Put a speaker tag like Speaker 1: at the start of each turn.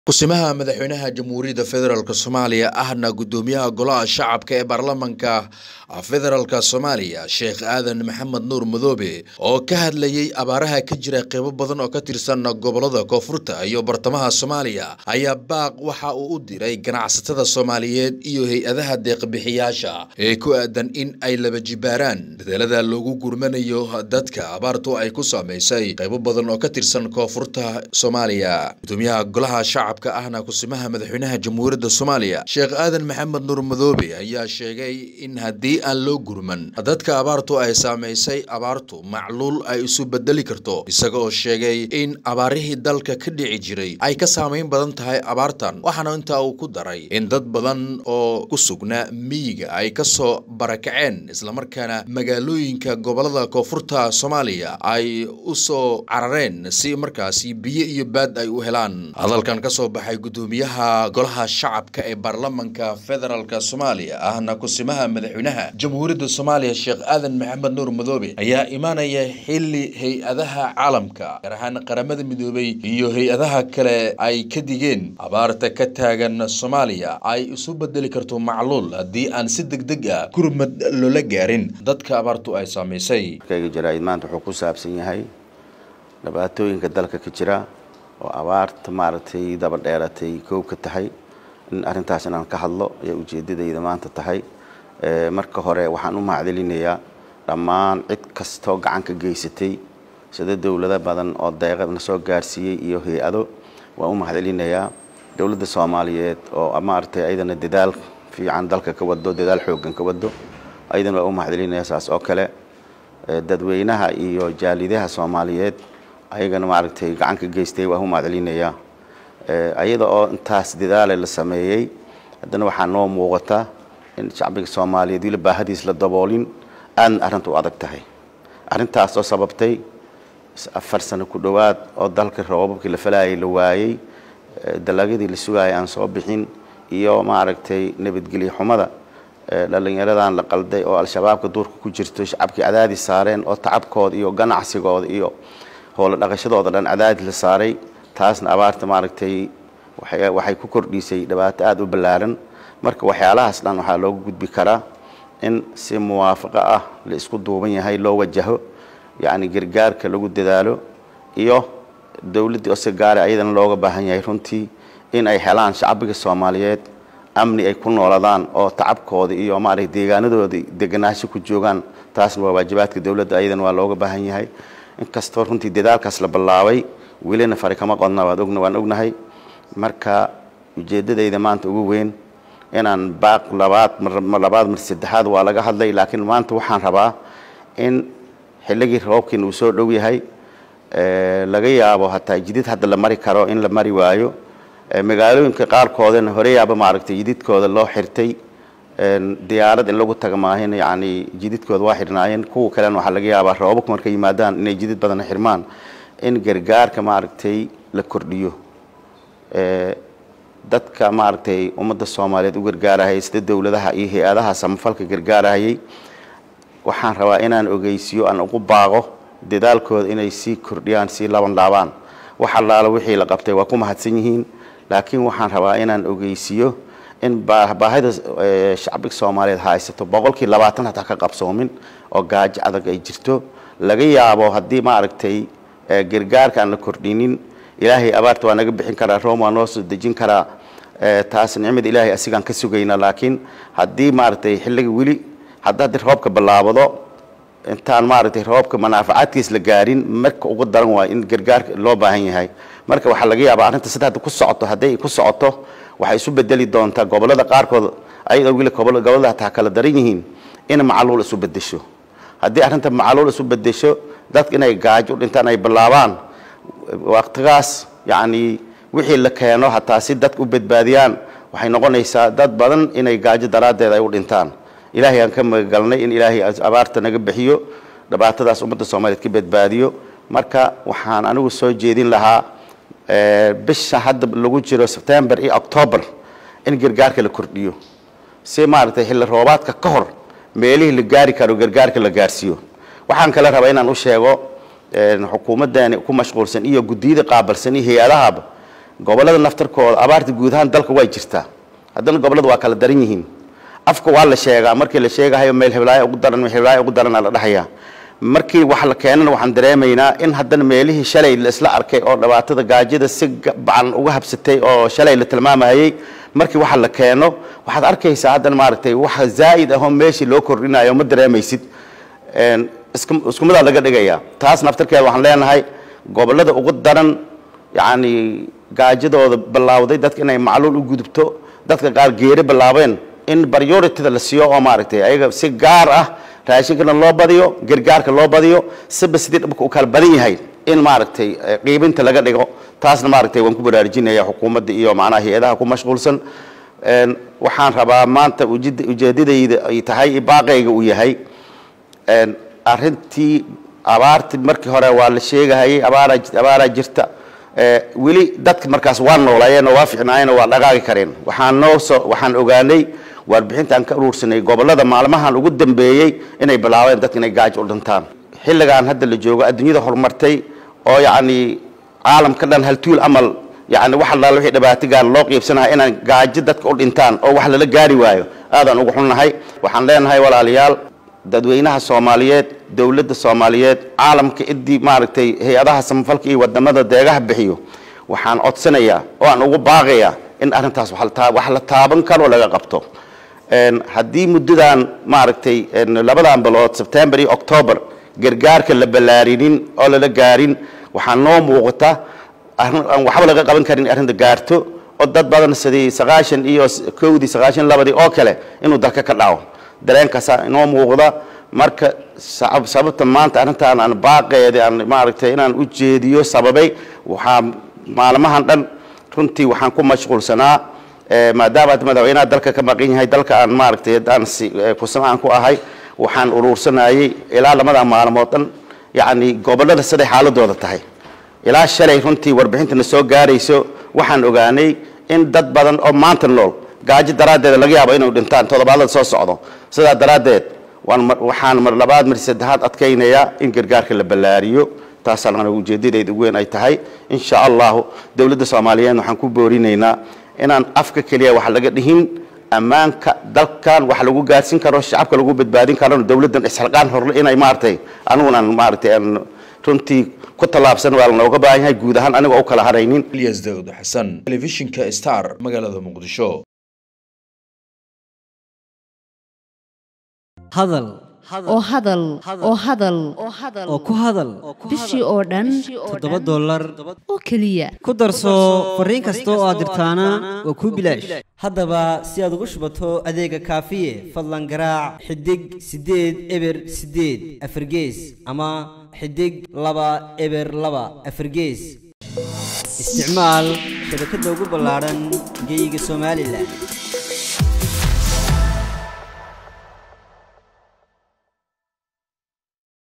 Speaker 1: kusimaha madaxweynaha jamhuuriyadda federaalk soomaaliya ahna guddoomiyaha golaha shacabka ee baarlamanka federaalk soomaaliya sheekh aadan maxamed nuur madoobe oo ka hadlayey abaaraha ka jira qeybo badan oo ka tirsan gobolada koonfurta iyo bartamaha soomaaliya ayaa baaq waxa uu u diray ganacsatada soomaaliyeed iyo hay-adaha deeqbixiyaasha ee ku aadan in ay laba jibaaraan bedelada loogu gurmanayo dadka abaartu ay ku saamaysay qeybo badan oo ka tirsan koonfurta soomaaliya gudoomiyaha golaha shacabka ahna kusimaha madaxweynaha jamhuuriyadda soomaaliya sheekh aadan maxamed nuur madoobe ayaa sheegay in haddii aan loo gurman dadka abaartu ay saamaysay abaartu macluul ay isu bedeli karto isaga oo sheegay in abaarihii dalka ka dhici jiray ay ka saamayn badan tahay abaartan waxaana intaa uu ku daray in dad badan oo ku sugnaa miyiga ay kasoo barakaceen islamarkaana magaalooyinka gobolada koonfurta soomaaliya ay u soo carareen si markaasi biyo iyo baad ay u helaan hadalkan kasoo baxay guddoomiyaha golaha shacabka ee baarlamanka federaalk soomaaliya ahna kusimaha madaxweynaha jamhuuriyadda soomaaliya sheekh aadan maxamed nuur madoobe ayaa imaanaya xili hay-adaha caalamka gaar ahaan qaramada midoobay iyo hay-adaha kale ay ka digeen abaarta ka taagan soomaaliya ay isu bedeli karto macluul haddii aan si deg deg ah gurmad loola gaarin dadka abaartu ay saamaysay
Speaker 2: kayga jaraa'id maanta wuxuu ku saabsan yahay dhibaatooyinka dalka ka jira oo abaarta maaragtay daba dheeratay koob ka tahay in arrintaas inaan ka hadlo ayaa ujeeddadayda maanta tahay marka hore waxaan u mahadcelinayaa dhammaan cid kastoo gacan ka geysatay sida dowlado badan oo deeqadna soo gaarsiiyey iyo hay-ado waan u mahadcelinayaa dowladda soomaaliyeed oo maaragtay ayadana dadaal fiican dalka ka wado dadaal xooggan ka wado ayadana waan u mahadcelinayaa saas oo kale dadweynaha iyo jaalidaha soomaaliyeed ayagana maaragtay gacan ka geystay waan u mahadcelinayaa ayada oo intaas dadaale la sameeyey haddana waxaa noo muuqata in shacbiga soomaaliyeed wila baahadiis la daboolin aadna arrinta u adag tahay arrintaas oo sababtay afar sano ku dhowaad oo dalka roobabkii la falaayay la waayey dalagyadii la sugaayay aan soo bixin iyo maaragtay nabadgelyo xumada dhalinyaradan la qalday oo al-shabaabka duurka ku jirto shacabkii cadaadis saareen oo tacabkooda iyo ganacsigooda iyo howlo dhaqashadooda dhan cadaadis la saaray taasna abaarta maaragtay waxay ku kordhisay dhibaato aada u ballaaran marka waxyaalahaas dhan waxaa loogu gudbi karaa in si muwaafaqo ah la isku duuban yahay loo wajaho yacni gargaarka lagu dadaalo iyo dowladdii oo si gaara ayadana looga baahan yahay runtii in ay helaan shacbiga soomaaliyeed amni ay ku nooladaan oo tacabkooda iyo maaragtay deegaanadooda deganaansho ku joogaan taasna waa waajibaadka dowladda ayadana waa looga baahan yahay inkastoo runtii dadaalkaas la ballaabay welina fari kama qodna waad ogna waan ognahay marka ujeeddadayda maanta ugu weyn inaan baaq labaad mar labaad mar saddexaad waa laga hadlay laakiin maanta waxaan rabaa in xilligii roobkiina uu soo dhow yahay laga yaabo hataa jidid hadda la mari karo in la mari waayo magaalooyinka qaarkoodana hore yaaba maaragtay jididkooda loo xirtay diyaarad in lagu taga maahin yacni jididkooda waa xirnaayeen kuwa kalena waxaa laga yaabaa roobabku markay yimaadaan inay jidid badan xirmaan in gargaarka maaragtay la kordhiyo dadka maaragtay ummadda soomaaliyeed u gargaarahayay sida dowladaha iyo hay-adaha samafalka gargaarahayay waxaan rabaa inaan ogeysiyo aan ugu baaqo dadaalkooda inay sii kordhiyaan sii laban laabaan wax allaala wixii la qabtay waa ku mahadsan yihiin laakiin waxaan rabaa inaan ogeysiyo in baahida shacbiga soomaaliyeed haysato boqolkii labaatan hataa ka qabsoomin oo gaajo adag ay jirto laga yaabo haddii maaragtay gargaarka aan la kordhinin ilaahay abaarta waa naga bixin karaa room waa noo soo dejin karaa taas nicmada ilaahay asigaan ka sugayna laakiin haddii maaragtay xilliga weli hadda haddii roobka bilaabado intaan maaragtay roobka manaafacaadkiis la gaarin marka ugu daran waa in gargaarka loo baahan yahay marka waxaa laga yaabaa arrinta sida hadda ku socoto hadday ku socoto waxay isu bedeli doontaa gobolada qaarkood ayadoo weli gobolada hataa kala daran yihiin in macaluul isu bedesho haddii arrinta macaluul isu bedesho dadka inay gaajo u dhintaan ay bilaabaan waqtigaas yacni wixii la keeno hataa si dadka u badbaadiyaan waxay noqonaysaa dad badan inay gaajo daraaddeed ay u dhintaan ilaahay aan ka magagalnay in ilaahay abaarta naga bixiyo dhibaatadaas ummadda soomaaliyeed ka badbaadiyo marka waxaan anigu soo jeedin lahaa bisha hadda lagu jiro sebtembar iyo octoobar in gargaarka la kordhiyo si maaragtay xilli roobaadka ka hor meelihii la gaari karo gargaarka la gaarsiiyo waxaan kale rabaa inaan u sheego xukuumadani ku mashquulsan iyo guddiyada qaabalsan iyo hay-adahaba gobollada naftarkooda abaarta guud ahaan dalka way jirtaa haddana gobollada waa kala daran yihiin afka waa la sheegaa markii la sheegahayo meel heblaayo ugu daran meel heblaayo ugu daran aa la dhahayaa markii wax la keenana waxaan dareemaynaa in haddana meelihii shalay la isla arkay oo dhibaatada gaajada si bacan uga habsatay oo shalay la tilmaamayay markii waxa la keeno waxaad arkaysaa haddana maaragtay waxa zaa'id ahoo meeshii loo kordhinayo ma dareemaysid isku midaa laga dhigayaa taas naftarkeeda waxaan leenahay gobollada ugu daran yacni gaajadooda bilaawday dadka inay macluul u gudubto dadka qaar geeri bilaabeen in priorityda la siiyo oo maaragtay ayaga si gaar ah raashinkana loo badiyo gargaarka loo badiyo siba sidii dhibka u kala badan yahay in maaragtay qiibinta laga dhigo taasna maaragtay waan ku baraarujinaya xukuumadda iyo macnaha hay-adaha ku mashquulsan waxaan rabaa maanta ujeedadayda ay tahay baaqayga uu yahay arrintii abaarti markii hore waa la sheegahayay abaara abaaraa jirta weli dadka markaas waa noolaayeen oo waa fiicnaayeen oo waa dhaqaaqi kareen waxaan noo soo waxaan ogaanay warbixinta aan ka uruursanay gobollada maalmahan ugu dambeeyey inay bilaabeen dadka inay gaajo u dhintaan xilligan hadda la joogo adduunyada horumartay oo yacni caalamka dhan haltuul amal yacni wax allaala wixii dhibaatigaan loo qiibsanahay inaan gaajo dadka u dhintaan oo wax lala gaari waayo aadaan ugu xunnahay waxaan leenahay walaalayaal dadweynaha soomaaliyeed dowladda soomaaliyeed caalamka idii maaragtay hay-adaha samafalka iyo wadamada deegaha bixiyo waxaan codsanayaa oo aan ugu baaqayaa in arrintaas wax la taaban karo laga qabto haddii muddadan maaragtay labadan bilood sebtembar iyo october gargaarka la ballaarinin oo lala gaarin waxaa noo muuqata aan waxba laga qaban karin arrinta gaarto oo dad badan sidii sagaashan iyo kowdii sagaashan labadii oo kale inuu dalka ka dhaco dareenkaasa inoo muuqda marka sababta maanta arrintaan aan baaqeeda aan maaragtay inaan u jeediyo sababay waxaa maalmahan dhan runtii waxaan ku mashquulsanaa maadaama hadda madaxweynaha dalka ka maqan yahay dalka aan maaragtay aan kusama aan ku ahay waxaan uruursanayay ilaa lamada maalmood dhan yacni gobollada siday xaaladooda tahay ilaa shalay runtii warbixintana soo gaarayso waxaan ogaanay in dad badan oo maanta nool gaajo daraaddeeda laga yaabo inay dhintaan toddobaadada soo socdo sidaa daraaddeed waxaan mar labaad mar saddexaad adkaynayaa in gargaarka la ballaariyo taasaan ujeedadayda ugu weyn ay tahay insha allahu dowladda soomaaliyeed waxaan ku boorinaynaa inaan afka keliya wax laga dhihin ammaanka dalkan wax lagu gaarsin karo shacabka lagu badbaadin karo dowladdan isxilqaan horle inay maaragtay anigunan maaragtay runtii ku tallaabsan waa lanooga baahan yahay guud ahaan anigoo u kala haraynin
Speaker 1: ilyas daawud xasan telefishinka star magaalada muqdisho
Speaker 3: hadal
Speaker 4: oo hadal oo hadal
Speaker 3: oo ku hadal
Speaker 4: bishii oo dhan
Speaker 3: toddoba dollar
Speaker 4: oo keliya
Speaker 3: ku darso fariin kasta oo aad dirtaana waa kuu bilaash haddaba si aad ugu shubato adeega kaafiye fadlan garaac xidig siddeed eber siddeed afargees ama xidig laba eber laba afargees isticmaal shabakadda ugu ballaadhan geeyiga somalilan